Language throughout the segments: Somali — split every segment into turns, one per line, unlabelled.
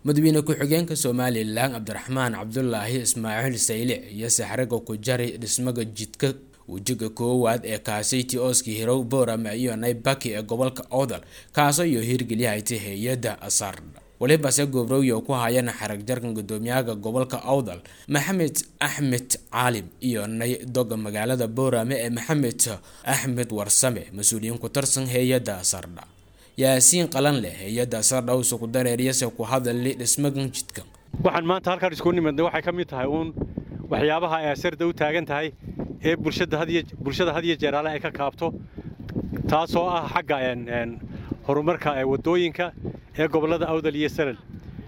madaxweyne ku-xigeenka somalilan cabdiraxmaan cabdulaahi ismaaciil saylic iyo saxraga ku jari dhismaga jidka wejiga koowaad ee kaasayti ooski hirow boorama iyo naybaki ee gobolka owdal kaasoo iyo hirgeliyahayta hay-adda asardha walibase gobrowyo ku hayana xarag jarkan gudoomiyaha gobolka owdal maxamed axmed caalim iyo nay doga magaalada boorame ee maxamed axmed warsame mas-uuliyiin ku tirsan hay-adda asardha yaasiin qalan leh hay-adda asardha usa ku dareeriyase ku hadali dhismagan jidka
waxaan maanta halkaan isku nimidnay waxay ka mid tahay uun waxyaabaha ay asarda u taagan tahay ee bulshada had iyo jeeraale ay ka kaabto taasoo ah xagga horumarka waddooyinka ee gobollada awdal iyo salal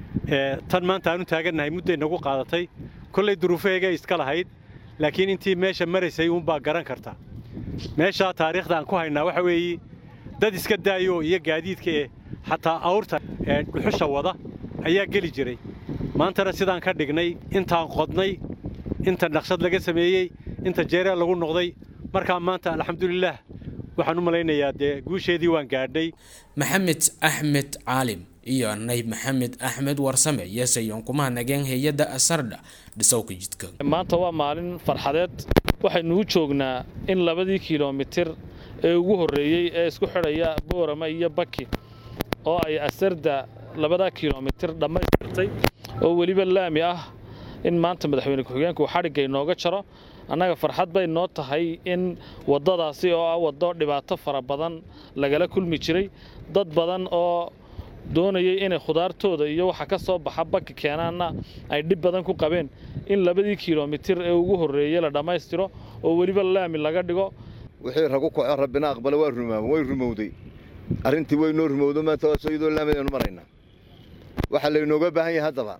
tan maanta aanu taagannahay mudday nagu qaadatay kollay duruufeega iska lahayd laakiin intii meesha maraysay uunbaa garan karta meeshaa taariikhda aan ku haynaa waxa weeye dad iska daayo iyo gaadiidka ee xataa awrta ee dhuxusha wada ayaa geli jiray maantana sidaan ka dhignay intaan qodnay inta naqshad laga sameeyey inta jeereel lagu noqday markaa maanta alxamdulilaah waxaan u malaynayaa dee guusheedii waan gaadhnay
maxamed axmed caalim iyo nayb maxamed axmed warsame yeesayoon kuma nageen hay-adda asardha dhisowka jidka
maanta waa maalin farxadeed waxaynuu joognaa in labadii kilomitir ee ugu horreeyey ee isku xidhaya boorama iyo baki oo ay asarda labadaa kilomitir dhammaystirtay oo weliba laami ah in maanta madaxweyne ku-xigeenku uu xadhigga inooga jaro annaga farxad bay noo tahay in waddadaasi oo ah waddo dhibaato fara badan lagala kulmi jiray dad badan oo doonayay inay khudaartooda iyo waxa ka soo baxa baki keenaanna ay dhib badan ku qabeen in labadii kilomitir ee ugu horreeyey la dhammaystiro oo weliba laami laga dhigo
wixii ragu kaco rabbina aqbala waa rumaama way rumowday arrintii way noo rumowdo maanta waasoo iyadoo laamideenu maraynaa waxaa laynooga baahan yahay haddaba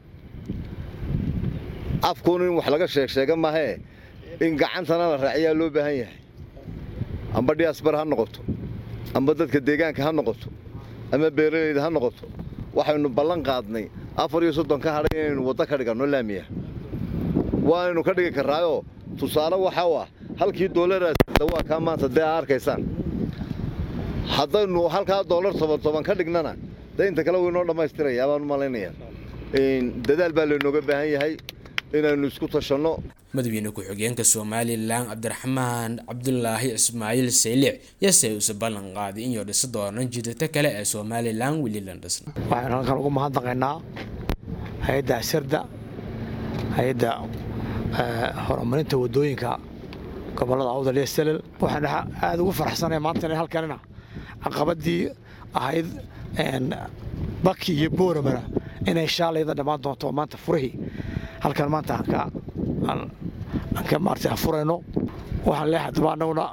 afkuun in wax laga sheeg sheega maahee in gacantana la raaciyaa loo baahan yahay amba dhiasbar ha noqoto amba dadka deegaanka ha noqoto ama beeralayda ha noqoto waxaynu ballan qaadnay afar iyo soddon ka hadhay inaynu waddo ka dhiganno laamiya waanaynu ka dhigi karraayoo tusaale waxa u ah halkii doolaraasda waa kaa maanta dee aa arkaysaan haddaynu halkaa doolar toban toban ka dhignana dee inta kale waynoo dhammaystirayaa baan u malaynayaa dadaal baa laynooga baahan yahay inaynu isku tashanno
madaxweyne ku-xigeenka somalilan cabdiraxmaan cabdulaahi ismaaciil saylic yase uuse ballan qaaday inuu dhisi doono jidata kale ee somalilan weli la dhisna
waxaynu halkan ugu mahadnaqaynaa hay-adda asarda hay-adda horumarinta waddooyinka gobollada awdal iyo salel waxaan aada ugu faraxsanaya maanta inay halkanina caqabadii ahayd baki iyo booramana inay shaalayda dhammaan doonto maanta furihii halkan maanta aan ka maartay afurayno waxaan leeyahay haddaba annaguna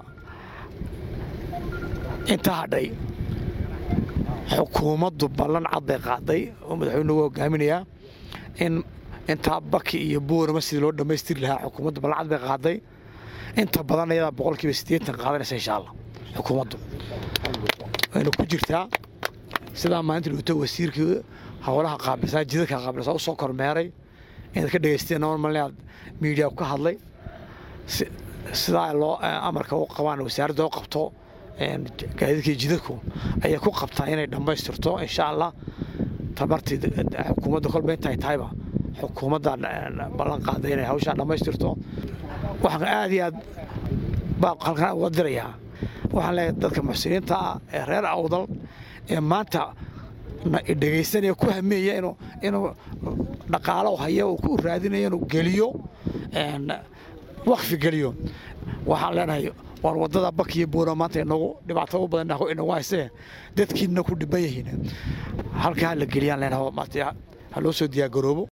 inta hadhay xukuumaddu ballan cad bay qaaday oo madaxweynugu hogaaminayaa in intaa baki iyo boorama sidii loo dhammaystiri lahaa xukuumaddu ballan cad bay qaaday inta badan iyadaa boqolkiiba siddeetan qaadanaysa insha allah xukuumaddu wayna ku jirtaa sidaa maalinta dhigto wasiirkii howlaha qaabilsaa jidadka qaabilsaa u soo kormeeray inaad ka dhegaysteen normal aad miidiya ka hadlay sidaa loo amarka u qabaan wasaaradda u qabto gaadiidkii jidadku ayay ku qabtaa inay dhammaystirto insha allah tamartii xukuumadda kolba intay tahayba xukuumadda ballan qaaday inay hawshaa dhammaystirto waxaan aad iyo aad baa halkan uga dirayaa waxaan leeyahay dadka muxsiniinta ah ee reer awdal ee maanta dhegaysanaya ku hameeya inuu dhaqaalo haya uu ku raadinaya inuu geliyo wakfi geliyo waxaan leenahay waan waddada bakiyo boora maanta inagu dhibaato u badan inagu haysee dadkiina ku dhiban yihiin halkaa la geliyaan leenahay maanta ha loo soo diyaargaroobo